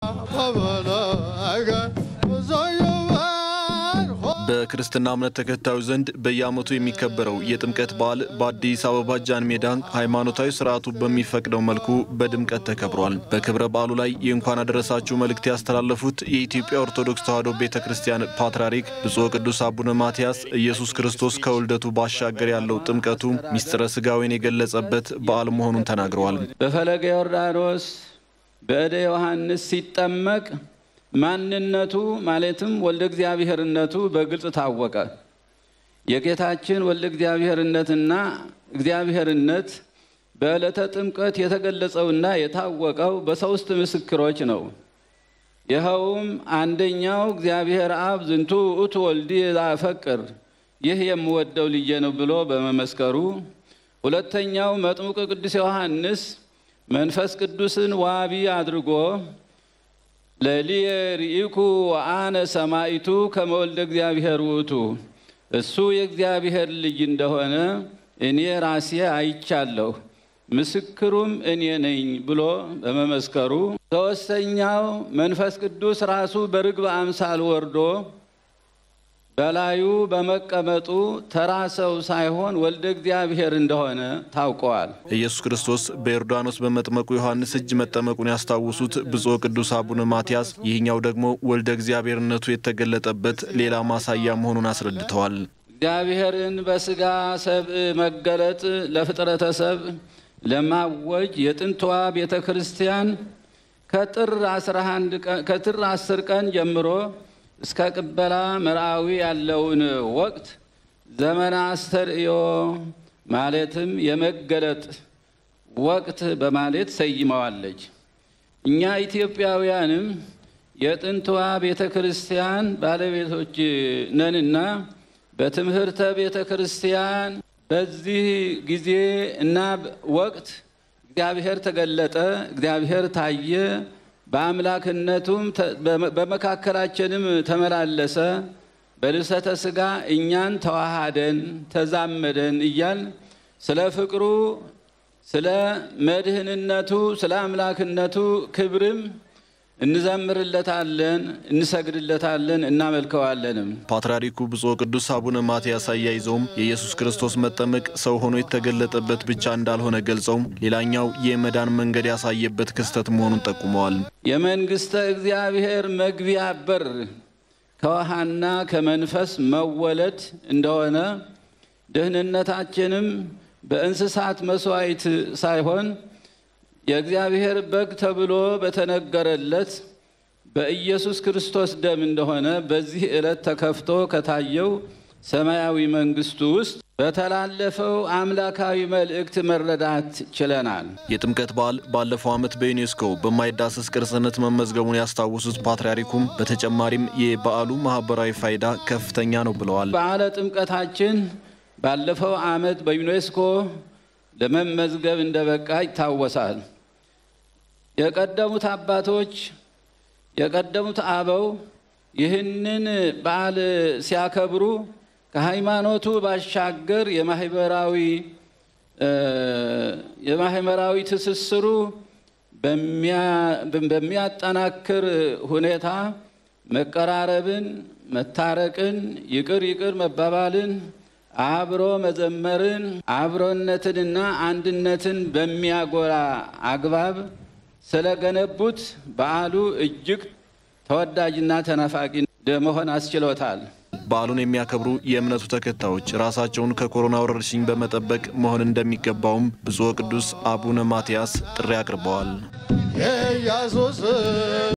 በክርስትና እምነት ተከታዮች ዘንድ በየዓመቱ የሚከበረው የጥምቀት በዓል በአዲስ አበባ ጃን ሜዳ ሃይማኖታዊ ስርዓቱ በሚፈቅደው መልኩ በድምቀት ተከብሯል። በክብረ በዓሉ ላይ የእንኳን አደረሳችሁ መልእክት ያስተላለፉት የኢትዮጵያ ኦርቶዶክስ ተዋሕዶ ቤተ ክርስቲያን ፓትርያርክ ብፁዕ ቅዱስ አቡነ ማትያስ ኢየሱስ ክርስቶስ ከውልደቱ ባሻገር ያለው ጥምቀቱ ሚስጥረ ሥጋዌን የገለጸበት በዓል መሆኑን ተናግረዋል። በፈለገ ዮርዳኖስ በእደ ዮሐንስ ሲጠመቅ ማንነቱ ማለትም ወልደ እግዚአብሔርነቱ በግልጽ ታወቀ። የጌታችን ወልደ እግዚአብሔርነትና እግዚአብሔርነት በዕለተ ጥምቀት የተገለጸውና የታወቀው በሦስት ምስክሮች ነው። ይኸውም አንደኛው እግዚአብሔር አብ ዝንቱ ውእቱ ወልዲ ላፈቅር ይህ የምወደው ልጄ ነው ብሎ በመመስከሩ፣ ሁለተኛው መጥምቁ ቅዱስ ዮሐንስ መንፈስ ቅዱስን ዋቢ አድርጎ ለሊየ ርኢኩ ወአነ ሰማይቱ ከመወልደ እግዚአብሔር ውእቱ እሱ የእግዚአብሔር ልጅ እንደሆነ እኔ ራሴ አይቻለሁ ምስክሩም እኔ ነኝ ብሎ በመመስከሩ፣ ሦስተኛው መንፈስ ቅዱስ ራሱ በርግብ አምሳል ወርዶ በላዩ በመቀመጡ ተራ ሰው ሳይሆን ወልደ እግዚአብሔር እንደሆነ ታውቀዋል። ኢየሱስ ክርስቶስ በዮርዳኖስ በመጥመቁ ዮሐንስ እጅ መጠመቁን ያስታውሱት ብፁዕ ቅዱስ አቡነ ማትያስ ይህኛው ደግሞ ወልደ እግዚአብሔርነቱ የተገለጠበት ሌላ ማሳያ መሆኑን አስረድተዋል። እግዚአብሔርን በሥጋ ሰብእ መገለጥ ለፍጥረተ ሰብእ ለማወጅ የጥንቷ ቤተ ክርስቲያን ከጥር አስር ቀን ጀምሮ እስከ ቅበላ መርአዊ ያለውን ወቅት ዘመነ አስተርእዮ ማለትም የመገለጥ ወቅት በማለት ሰይመዋለች። እኛ ኢትዮጵያውያንም የጥንቷ ቤተ ክርስቲያን ባለቤቶች ነንና በትምህርተ ቤተ ክርስቲያን በዚህ ጊዜ እና ወቅት እግዚአብሔር ተገለጠ፣ እግዚአብሔር ታየ በአምላክነቱም በመካከላችንም ተመላለሰ፣ በልብሰተ ሥጋ እኛን ተዋሃደን ተዛመደን እያል ስለ ፍቅሩ፣ ስለ መድህንነቱ፣ ስለ አምላክነቱ ክብርም እንዘምርለታለን፣ እንሰግድለታለን፣ እናመልከዋለንም። ፓትርያርኩ ብፁዕ ቅዱስ አቡነ ማትያስ አያይዘውም የኢየሱስ ክርስቶስ መጠመቅ ሰው ሆኖ የተገለጠበት ብቻ እንዳልሆነ ገልጸው ሌላኛው የመዳን መንገድ ያሳየበት ክስተት መሆኑን ጠቁመዋል። የመንግሥተ እግዚአብሔር መግቢያ በር ከውሃና ከመንፈስ መወለድ እንደሆነ ደህንነታችንም በእንስሳት መሥዋዕት ሳይሆን የእግዚአብሔር በግ ተብሎ በተነገረለት በኢየሱስ ክርስቶስ ደም እንደሆነ በዚህ ዕለት ተከፍቶ ከታየው ሰማያዊ መንግሥቱ ውስጥ በተላለፈው አምላካዊ መልእክት መረዳት ችለናል። የጥምቀት በዓል ባለፈው ዓመት በዩኔስኮ በማይዳሰስ ቅርስነት መመዝገቡን ያስታወሱት ፓትርያርኩም በተጨማሪም የበዓሉ ማኅበራዊ ፋይዳ ከፍተኛ ነው ብለዋል። በዓለ ጥምቀታችን ባለፈው ዓመት በዩኔስኮ ለመመዝገብ እንደበቃ ይታወሳል። የቀደሙት አባቶች የቀደሙት አበው ይህንን በዓል ሲያከብሩ ከሃይማኖቱ ባሻገር የማህበራዊ የማህበራዊ ትስስሩ በሚያጠናክር ሁኔታ መቀራረብን፣ መታረቅን፣ ይቅር ይቅር መባባልን አብሮ መዘመርን አብሮነትንና አንድነትን በሚያጎላ አግባብ ስለገነቡት በዓሉ እጅግ ተወዳጅና ተናፋቂ መሆን አስችሎታል። በዓሉን የሚያከብሩ የእምነቱ ተከታዮች ራሳቸውን ከኮሮና ወረርሽኝ በመጠበቅ መሆን እንደሚገባውም ብፁዕ ቅዱስ አቡነ ማትያስ ጥሪ አቅርበዋል።